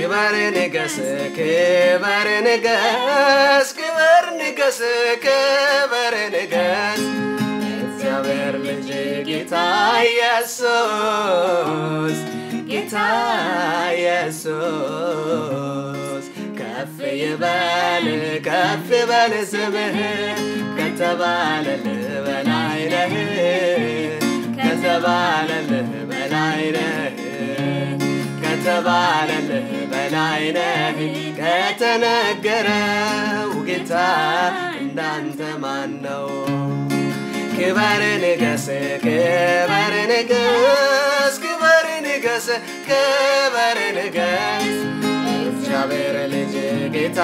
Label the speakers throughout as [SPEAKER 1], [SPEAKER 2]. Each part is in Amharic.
[SPEAKER 1] ክበር ንገስ ክበር ንገስ ክበር ንገስ ክበር ንገስ እግዚአብሔር ልጅ ጌታ ኢየሱስ ጌታ ኢየሱስ ከፍ ይበል ከፍ ይበል ስምህ ከተባለልህ በላይ ነህ ከተባለልህ በላይ ነህ ከተባለልህ በላይ ነህ ከተነገረው ጌታ እንዳንተ ማን ነው? ክበር ንገስ ክበር ንገስ ክበር ንገስ ክበር ንገስ እግዚአብሔር ልጅ ጌታ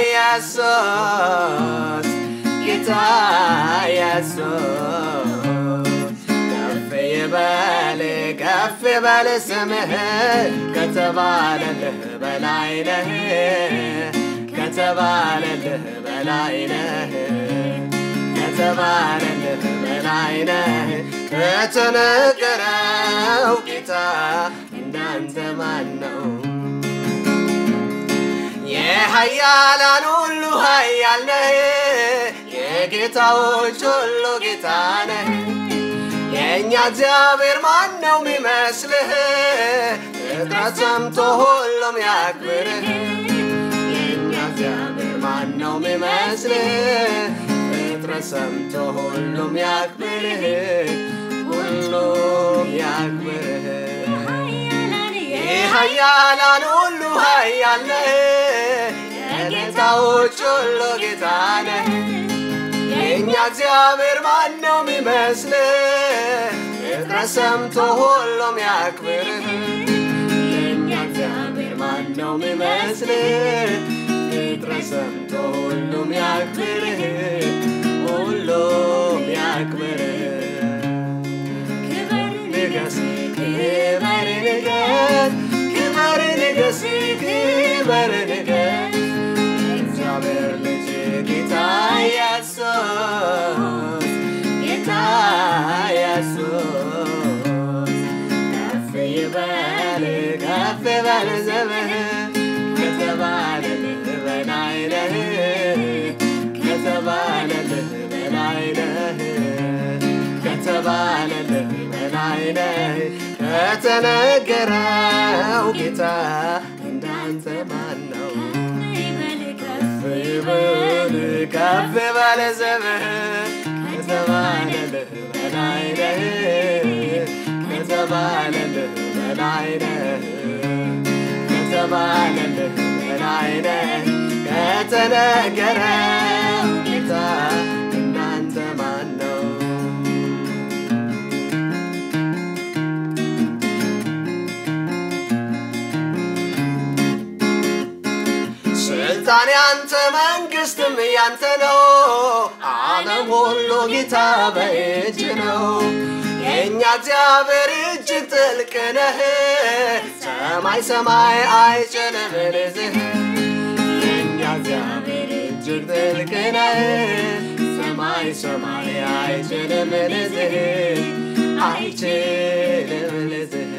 [SPEAKER 1] ኢየሱስ ጌታ ኢየሱስ ከፍ ይበል ከፍ ይበል ስምህ ከተባለልህ በላይ ነህ ከተባለልህ በላይ ነህ ከተባለልህ በላይ ነህ ከተነገረው ጌታ እንዳንተ ማን ነው? የኃያላን ሁሉ ኃያል ነህ፣ የጌታዎች ሁሉ ጌታ ነህ። የእኛ እግዚአብሔር ማን ነው የሚመስልህ? ፍጥረት ሰምቶ ሁሉም ያክብርህ። የእኛ እግዚአብሔር ማን ነው የሚመስልህ? ፍጥረት ሰምቶ ሁሉም ያክብርህ፣ ሁሉም ያክብርህ። የኃያላን ሁሉ ኃያል ነህ፣ የጌታዎች ሁሉ ጌታ ነህ። የእኛ እግዚአብሔር ማን ነው የሚመስልህ? ፍጥረት ሰምቶ ሁሉም ያክብርህ። የእኛ እግዚአብሔር ማን ነው የሚመስልህ? ፍጥረት ሰምቶ ሁሉም ያክብርህ፣ ሁሉም ያክብርህ። ንገስ ክበር ንገስ ክበር ንገስ ክበር ንገስ እግዚአብሔር ልጅ ጌታ ኢየሱስ ጌታ ኢየሱስ ከፍ ይበል ከፍ ይበል ዘመህ ከተባለልህ በላይ ነህ ከተባለልህ በላይ ነህ ከተባለልህ በላይ ነህ ከተነገረው ጌታ እንዳንተ ማን ነው? ከፍ ይበል ከፍ ይበል ዘመህ ከተባለልህ በላይ ነህ ከተባለልህ በላይ ነህ ከተባለልህ በላይ ነህ ከተነገረው ጌታ እንዳንተ ማን ነው? ስልጣን ያንተ መንግስትም ያንተ ነው። ዓለም ሁሉ ጌታ በእጅ ነው። የእኛ እግዚአብሔር እጅግ ጥልቅ ነህ። ሰማይ ሰማይ አይችልም ልዝህ። የእኛ እግዚአብሔር እጅግ ጥልቅ ነህ። ሰማይ ሰማይ አይችልም ልዝህ። አይችልም ልዝህ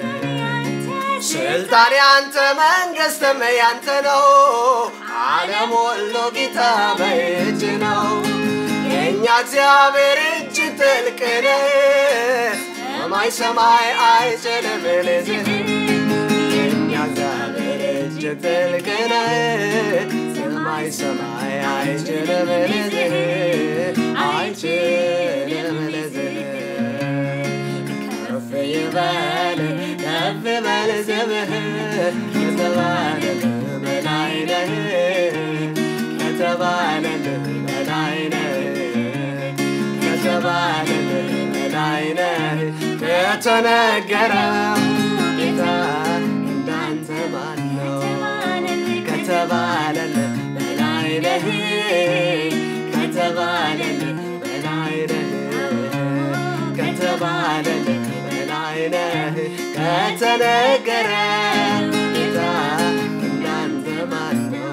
[SPEAKER 1] ስልጣን ያንተ መንግስትም ያንተ ነው። ዓለም ሁሉ ጌታ በእጅ ነው። የእኛ እግዚአብሔር እጅግ ጥልቅ ነህ። ሰማይ ሰማይ አይችልም ልዝህ። የእኛ እግዚአብሔር እጅግ ጥልቅ ነህ። ሰማይ ሰማይ አይችልም ልዝህ። አይችልም ልዝህ ከፍ ይበል ከፍ በል ስምህ ከተባለልህ በላይ ነህ ከተባለልህ በላይ ነህ ከተባለልህ በላይ ነህ ከተነገረው ጌታ እንዳንተ ማን ነው? ከተባለልህ በላይ ነህ ከተባለልህ በላይ ነህ ከተባለልህ በላይ ነህ ከተነገረ ጌታ እንዳንተ ማን ነው?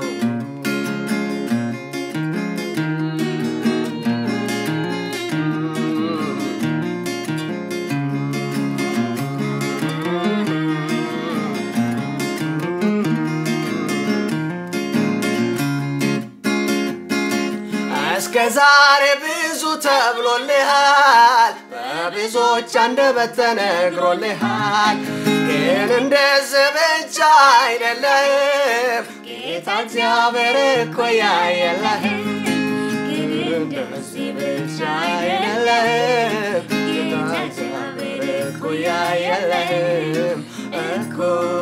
[SPEAKER 1] እስከ ዛሬ ብዙ ተብሎልሃል፣ በብዙዎች አንደበት ተነግሮልሃል። ግን እንደዚህ ብቻ አይደለህም፣ ጌታ እግዚአብሔር እኮ ያየለህም። ግን እንደዚህ ብቻ አይደለህም፣ ጌታ እግዚአብሔር እኮ ያየለህም እኮ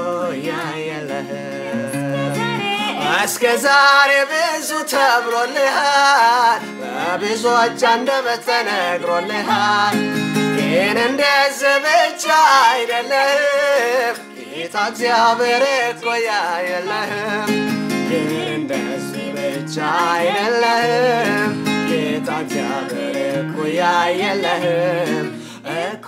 [SPEAKER 1] ያየለህም። እስከ ዛሬ ብዙ ተብሎልሃል፣ በብዙዎች አንደበት ተነግሮልሃል። ግን እንደዚህ ብቻ አይደለህም፣ ጌታ እግዚአብሔር እኮ ያየለህም። ግን እንደዚህ ብቻ አይደለህም፣ ጌታ እግዚአብሔር እኮ ያየለህም እኮ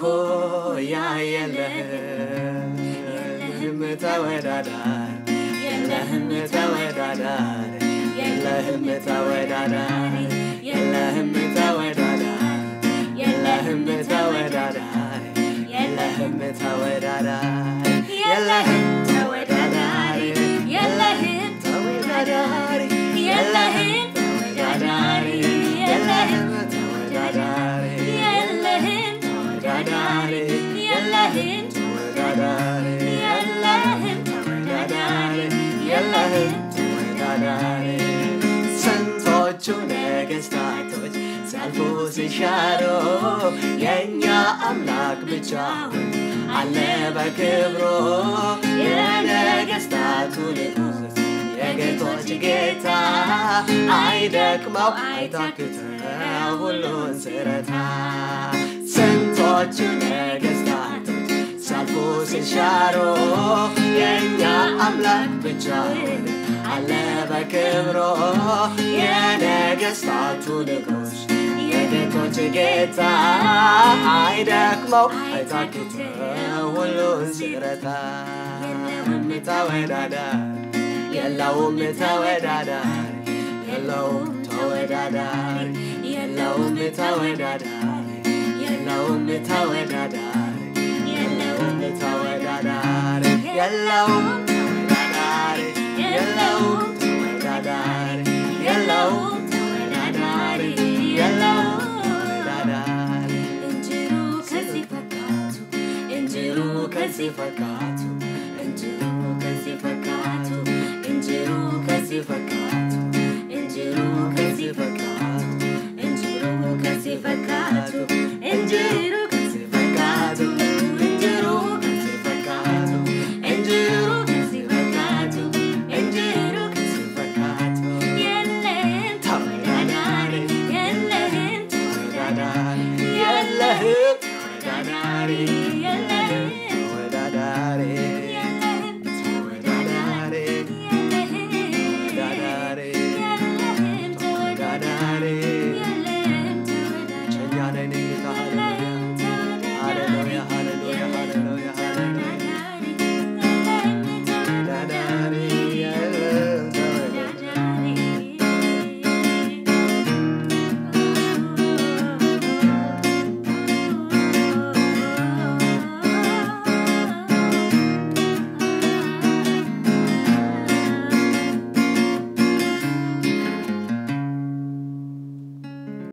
[SPEAKER 1] ያየለህም የለህም ተወዳዳሪ የለህም ተወዳዳሪ የለህም ተወዳዳሪ የለህም ተወዳዳሪ የለህም ተወዳዳሪ የለህም ተወዳዳሪ የለህም ተወዳዳሪ የለህም ተወዳዳሪ የለህም ተወዳዳሪ የለህም ተወዳዳሪ የለህም ተወዳዳሪ የለህም ተወዳዳሪ የለህም ተወዳዳሪ የለህም ተወዳዳሪ ስንቶቹ ነገስታቶች ሲያልፉ ሲሻሩ የእኛ አምላክ ብቻውን አለ በክብሩ የነገስታቱ ንጉስ የጌቶች ጌታ አይደክመው አይታክተው ሁሉን ስረታ ስንቶቹ ነገስታቶች ሲያልፉ ሲሻሩ የእኛ አምላክ ብቻውን አለ በክብሮ የነገስታቱ ንጉስ የጌቶች ጌታ አይደክመው አይታክተው ሁሉን ሲረታ የለውም ተወዳዳሪ የለውም ተወዳዳሪ የለውም ተወዳዳሪ የለውም ተወዳዳሪ የለውም ተወዳዳሪ የለውም ተወዳዳሪ የለውም ተወዳዳሪ የለውም ተወዳዳሪ የለውም ተወዳዳሪ የለውም ተወዳዳሪ
[SPEAKER 2] እንጅሩ ከዚህ ፈካቱ
[SPEAKER 1] እንጅሩ ከዚህ ፈካቱ እንጅሩ ከዚህ ፈካቱ እንጅሩ ከዚህ ፈካቱ እንጅሩ ከዚህ ፈካቱ እንጅሩ ከዚህ ፈካቱ እንጅሩ